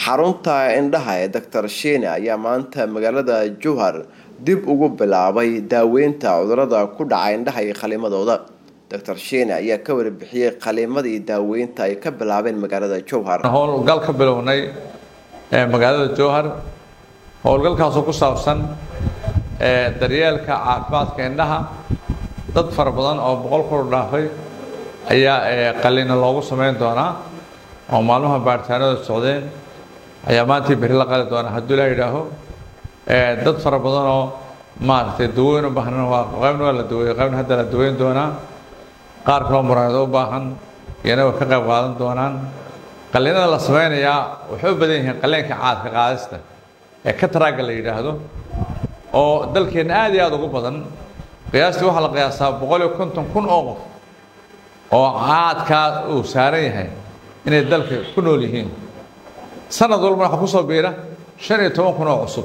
xarunta indhaha ee doctor shiine ayaa maanta magaalada jowhar dib ugu bilaabay daaweynta cudurada ku dhaca indhaha iyo qalimadooda doctor shiine ayaa ka warbixiyey qalimadii daaweynta ay ka bilaabeen magaalada jowhar howlgal ka bilownay ee magaalada jowhar howlgalkaasoo ku saabsan daryeelka caafimaadka indhaha dad fara badan oo boqol kor dhaafay ayaa qalina loogu sameyn doonaa oo maalmaha baaritaanada socdeen ayaa maantii beri la qali doonaa hadduu ilaa yidhaaho dad fara badan oo maaragtay daweyn u baahan waa qaybna waa la daweeyey qaybna hadda la daweyn doonaa qaar kaloo muraayado u baahan iyana way ka qayb qaadan doonaan qalinada la sameynayaa waxay u badan yihiin qaleenka caadka qaadista ee kataraaga la yidhaahdo oo dalkeenna aad iyo aada ugu badan qiyaastii waxaa la qiyaasaa boqol iyo konton kun oo qof oo caadkaa uu saaran yahay inay dalka ku nool yihiin sanad walbana waxaa kusoo biira shan iyo toban kun oo cusub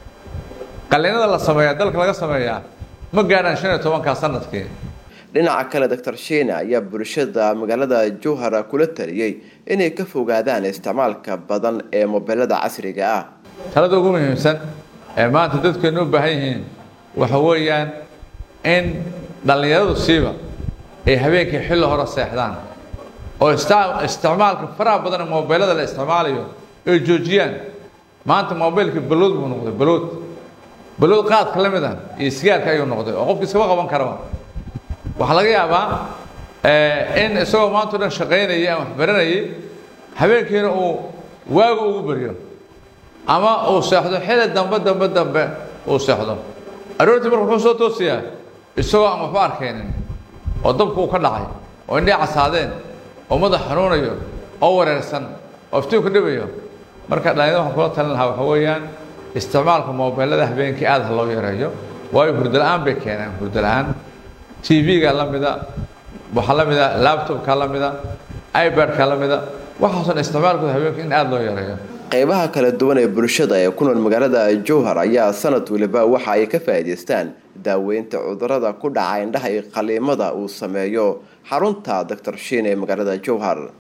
qalinada la sameeyaa dalka laga sameeyaa ma gaadhaan shan iyo tobankaa sanadkii dhinaca kale doctor shiine ayaa bulshada magaalada jowhar kula taliyey inay ka fogaadaan isticmaalka badan ee mobilada casriga ah talada ugu muhiimsan ee maanta dadkeenu u baahan yihiin waxa weeyaan in dhallinyaradu siiba ay habeenkii xilli hore seexdaan oo isticmaalka faraha badan ee mobilada la isticmaalayo ay joojiyaan maanta mobilka balood buu noqday balood balood qaadka la mid ah iyo sigaarka ayuu noqday oo qofki iskama qaban karaba waxaa laga yaabaa in isagoo maanta o dhan shaqaynayay ama waxbaranayay habeenkiina uu waaga ugu baryo ama uu seexdo xili dambe dambe dambe uu seexdo aroortii marka wuxuu soo toosiyaa isagoo aan waxba arkaynin oo dabku uu ka dhacay oo indhii casaadeen oo madax xanuunayo oo wareersan oo iftiinku dhibayo marka dhalinyada waxaan kula talin lahaa waxa weeyaan isticmaalka mobilada habeenkii aad ha loo yareeyo waayo hurdo la-aan bay keenaan hurdo la-aan t v-ga la mida waxaa la mida labtobka la mida ibadka la mida waxaason isticmaalkooda habeenka in aada loo yareeyo qeybaha kala duwan ee bulshada ee ku nool magaalada jowhar ayaa sanad waliba waxa ay ka faa'iidaystaan daaweynta cudurada ku dhaca indhaha iyo qaliimada uu sameeyo xarunta doctor shiin ee magaalada jowhar